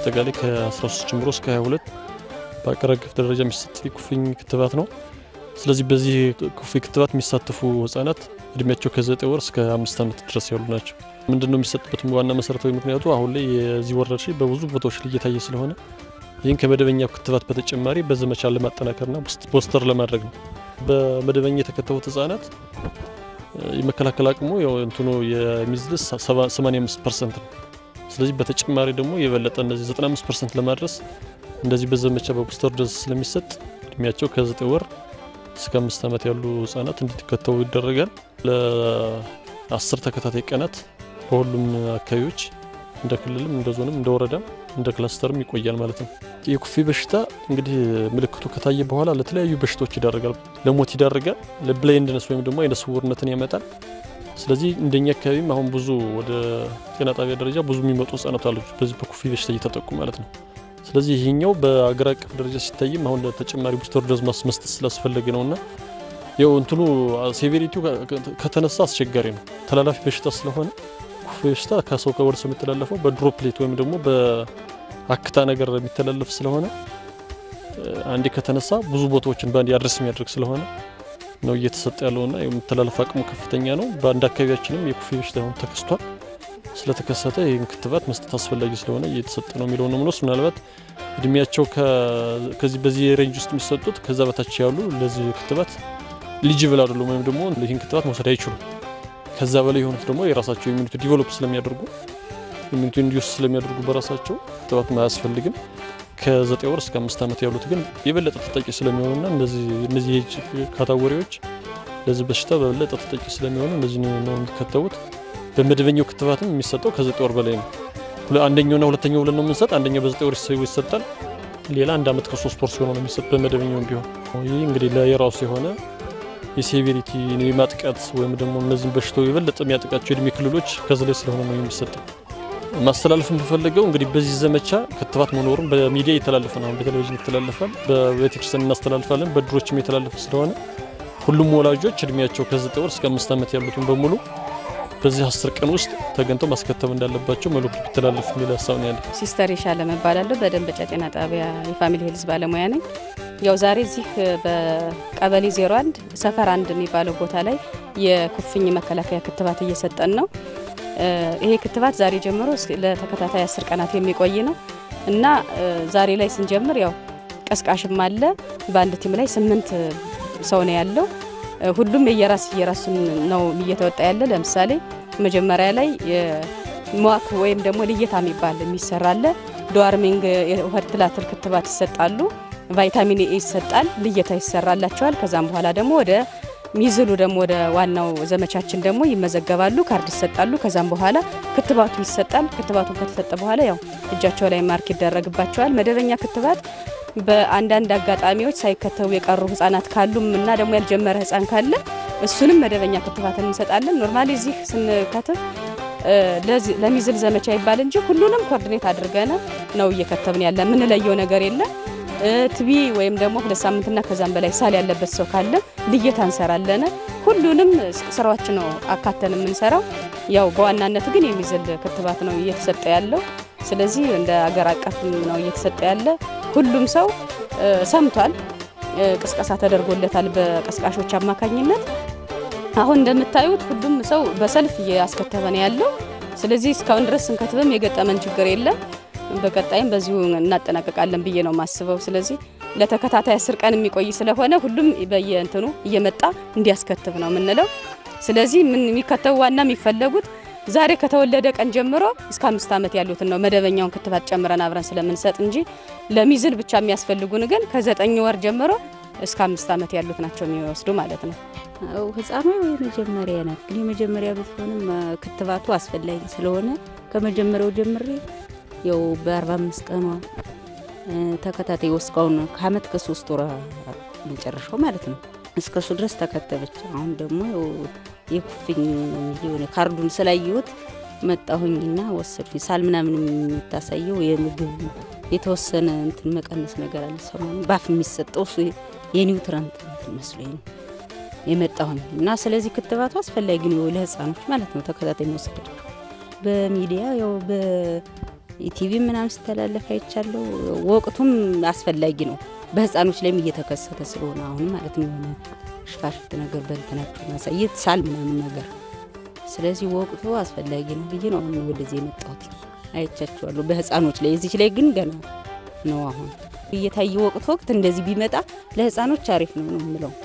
አጠቃላይ ከ13 ጀምሮ እስከ 22 በአገር አቀፍ ደረጃ የሚሰጥ የኩፍኝ ክትባት ነው። ስለዚህ በዚህ ኩፍኝ ክትባት የሚሳተፉ ህጻናት እድሜያቸው ከ9 ወር እስከ አምስት ዓመት ድረስ ያሉ ናቸው። ምንድን ነው የሚሰጥበት ዋና መሰረታዊ ምክንያቱ አሁን ላይ የዚህ ወረርሽኝ በብዙ ቦታዎች ላይ እየታየ ስለሆነ ይህን ከመደበኛ ክትባት በተጨማሪ በዘመቻ ለማጠናከርና ቦስተር ለማድረግ ነው። በመደበኛ የተከተቡት ህጻናት የመከላከል አቅሙ ያው እንትኑ የሚዝልስ 85 ፐርሰንት ነው። ስለዚህ በተጨማሪ ደግሞ የበለጠ እነዚህ 95 ፐርሰንት ለማድረስ እንደዚህ በዘመቻ በቡስተር ዶዝ ስለሚሰጥ እድሜያቸው ከ9 ወር እስከ አምስት ዓመት ያሉ ህጻናት እንዲከተቡ ይደረጋል። ለአስር ተከታታይ ቀናት በሁሉም አካባቢዎች እንደ ክልልም እንደ ዞንም እንደ ወረዳም እንደ ክላስተርም ይቆያል ማለት ነው። የኩፍኝ በሽታ እንግዲህ ምልክቱ ከታየ በኋላ ለተለያዩ በሽታዎች ይዳረጋል። ለሞት ይዳረጋል። ለብላይንድነስ ወይም ደግሞ አይነ ስውርነትን ያመጣል። ስለዚህ እንደኛ አካባቢም አሁን ብዙ ወደ ጤና ጣቢያ ደረጃ ብዙ የሚመጡ ህጻናት አሉ በዚህ በኩፍኝ በሽታ እየተጠቁ ማለት ነው። ስለዚህ ይሄኛው በአገር አቀፍ ደረጃ ሲታይም አሁን ለተጨማሪ ቡስተር ዶዝ መስጠት ስላስፈለገ ነውና ያው እንትኑ ሴቬሪቲው ከተነሳ አስቸጋሪ ነው። ተላላፊ በሽታ ስለሆነ ኩፍኝ በሽታ ከሰው ወደ ሰው የሚተላለፈው በድሮፕሌት ወይም ደግሞ በአክታ ነገር የሚተላለፍ ስለሆነ አንዴ ከተነሳ ብዙ ቦታዎችን በአንድ አድረስ የሚያደርግ ስለሆነ ነው እየተሰጠ ያለውና የመተላለፍ አቅሙ ከፍተኛ ነው። በአንድ አካባቢያችንም የኩፍኝ በሽታ አሁን ተከስቷል። ስለተከሰተ ይህን ክትባት መስጠት አስፈላጊ ስለሆነ እየተሰጠ ነው የሚለው ነው ምንወስድ ምናልባት እድሜያቸው ከዚህ በዚህ ሬንጅ ውስጥ የሚሰጡት ከዛ በታች ያሉ ለዚህ ክትባት ሊጅብል አይደሉም ወይም ደግሞ ይህን ክትባት መውሰድ አይችሉም። ከዛ በላይ የሆኑት ደግሞ የራሳቸው ኢሚኒቲ ዲቨሎፕ ስለሚያደርጉ ኢሚኒቲ ኢንዲዩስ ስለሚያደርጉ በራሳቸው ክትባት አያስፈልግም። ከዘጠኝ ወር እስከ አምስት ዓመት ያሉት ግን የበለጠ ተጠቂ ስለሚሆኑና እነዚህ የኤጅ ካታጎሪዎች ለዚህ በሽታ በበለጠ ተጠቂ ስለሚሆኑ እነዚህ ነው የሚከተቡት። በመደበኛው ክትባትም የሚሰጠው ከዘጠኝ ወር በላይ ነው። አንደኛውና ሁለተኛው ብለን ነው የምንሰጥ። አንደኛው በዘጠኝ ወር ይሰጣል። ሌላ አንድ ዓመት ከሶስት ወር ሲሆነው ነው የሚሰጥ በመደበኛውም ቢሆን። ይህ እንግዲህ ለየራሱ የሆነ የሴቬሪቲ የማጥቃት ወይም ደግሞ እነዚህን በሽታው የበለጠ የሚያጠቃቸው የእድሜ ክልሎች ከዚህ ላይ ስለሆነ ነው የሚሰጠው። ማስተላለፍ የምፈልገው እንግዲህ በዚህ ዘመቻ ክትባት መኖሩን በሚዲያ የተላለፈ ነው። በቴሌቪዥን ይተላለፋል፣ በቤተክርስቲያን እናስተላልፋለን፣ በድሮችም የተላለፈ ስለሆነ ሁሉም ወላጆች እድሜያቸው ከዘጠኝ ወር እስከ አምስት ዓመት ያሉትን በሙሉ በዚህ አስር ቀን ውስጥ ተገኝተው ማስከተብ እንዳለባቸው መልዕክቱ ቢተላለፍ የሚል ሀሳብ ነው ያለ። ሲስተር የሻለም እባላለሁ። በደንበጫ ጤና ጣቢያ የፋሚሊ ሄልዝ ባለሙያ ነኝ። ያው ዛሬ እዚህ በቀበሌ 01 ሰፈር አንድ የሚባለው ቦታ ላይ የኩፍኝ መከላከያ ክትባት እየሰጠን ነው። ይሄ ክትባት ዛሬ ጀምሮ ለተከታታይ አስር ቀናት የሚቆይ ነው እና ዛሬ ላይ ስንጀምር ያው ቀስቃሽም አለ። በአንድ ቲም ላይ ስምንት ሰው ነው ያለው። ሁሉም የየራስ የራሱን ነው እየተወጣ ያለ። ለምሳሌ መጀመሪያ ላይ ሟክ ወይም ደግሞ ልየታ የሚባል የሚሰራለ ዶዋርሚንግ የሆድ ትላትል ክትባት ይሰጣሉ። ቫይታሚን ኤ ይሰጣል፣ ልየታ ይሰራላቸዋል። ከዛም በኋላ ደግሞ ወደ ሚዝሉ ደግሞ ወደ ዋናው ዘመቻችን ደግሞ ይመዘገባሉ፣ ካርድ ይሰጣሉ። ከዛም በኋላ ክትባቱ ይሰጣል። ክትባቱን ከተሰጠ በኋላ ያው እጃቸው ላይ ማርክ ይደረግባቸዋል። መደበኛ ክትባት በአንዳንድ አጋጣሚዎች ሳይከተቡ የቀሩ ህጻናት ካሉም እና ደግሞ ያልጀመረ ህጻን ካለ እሱንም መደበኛ ክትባትን እንሰጣለን። ኖርማሊ እዚህ ስንከትብ ለሚዝል ዘመቻ ይባል እንጂ ሁሉንም ኮርዲኔት አድርገን ነው እየከተብን ያለ። የምንለየው ነገር የለም። ትቢ ወይም ደግሞ ሁለት ሳምንትና ከዛም በላይ ሳል ያለበት ሰው ካለ ልየታ እንሰራለን። ሁሉንም ስራዎች ነው አካተን የምንሰራው። ያው በዋናነት ግን የሚዝል ክትባት ነው እየተሰጠ ያለው። ስለዚህ እንደ አገር አቀፍ ነው እየተሰጠ ያለ። ሁሉም ሰው ሰምቷል፣ ቅስቀሳ ተደርጎለታል በቀስቃሾች አማካኝነት። አሁን እንደምታዩት ሁሉም ሰው በሰልፍ እያስከተበ ነው ያለው። ስለዚህ እስካሁን ድረስ ስንከትብም የገጠመን ችግር የለም። በቀጣይም በዚሁ እናጠናቀቃለን ብዬ ነው የማስበው። ስለዚህ ለተከታታይ አስር ቀን የሚቆይ ስለሆነ ሁሉም በየእንትኑ እየመጣ እንዲያስከትብ ነው የምንለው። ስለዚህ ምን የሚከተቡ ዋና የሚፈለጉት ዛሬ ከተወለደ ቀን ጀምሮ እስከ አምስት ዓመት ያሉትን ነው መደበኛውን ክትባት ጨምረን አብረን ስለምንሰጥ እንጂ ለሚዝል ብቻ የሚያስፈልጉን ግን ከዘጠኝ ወር ጀምሮ እስከ አምስት ዓመት ያሉት ናቸው የሚወስዱ ማለት ነው። ህፃኗ የመጀመሪያ ናት፣ ግን የመጀመሪያ ብትሆንም ክትባቱ አስፈላጊ ስለሆነ ከመጀመሪያው ጀምሬ ያው በ45 ቀኗ ተከታታይ እስካሁን ከአመት ከሶስት ወር መጨረሻው ማለት ነው እስከሱ ድረስ ተከተበች። አሁን ደግሞ የኩፍኝ የሆነ ካርዱን ስላየሁት መጣሁኝና ወሰድኩኝ። ሳል ምናምን የምታሳየው የምግብ የተወሰነ እንትን መቀነስ ነገር አለ ሰሞኑን ባፍ የሚሰጠው እሱ የኒውትረንት እንትን መስሎኝ ነው የመጣሁኝ እና ስለዚህ ክትባቱ አስፈላጊ ነው ለህፃኖች ማለት ነው ተከታታይ መውሰዳቸው በሚዲያ ያው ኢቲቪ ምናምን ሲተላለፍ አይቻለሁ። ወቅቱም አስፈላጊ ነው። በህፃኖች ላይም እየተከሰተ ስለሆነ አሁን ማለት ነው የሆነ ሽፋሽፍት ነገር በልትናቸው ማሳየት ሳል ምናምን ነገር ስለዚህ ወቅቱ አስፈላጊ ነው ብዬ ነው አሁን ወደዚህ የመጣሁት። አይቻቸዋለሁ በህፃኖች ላይ እዚች ላይ ግን ገና ነው አሁን እየታየ ወቅት ወቅት እንደዚህ ቢመጣ ለህፃኖች አሪፍ ነው ነው የምለው።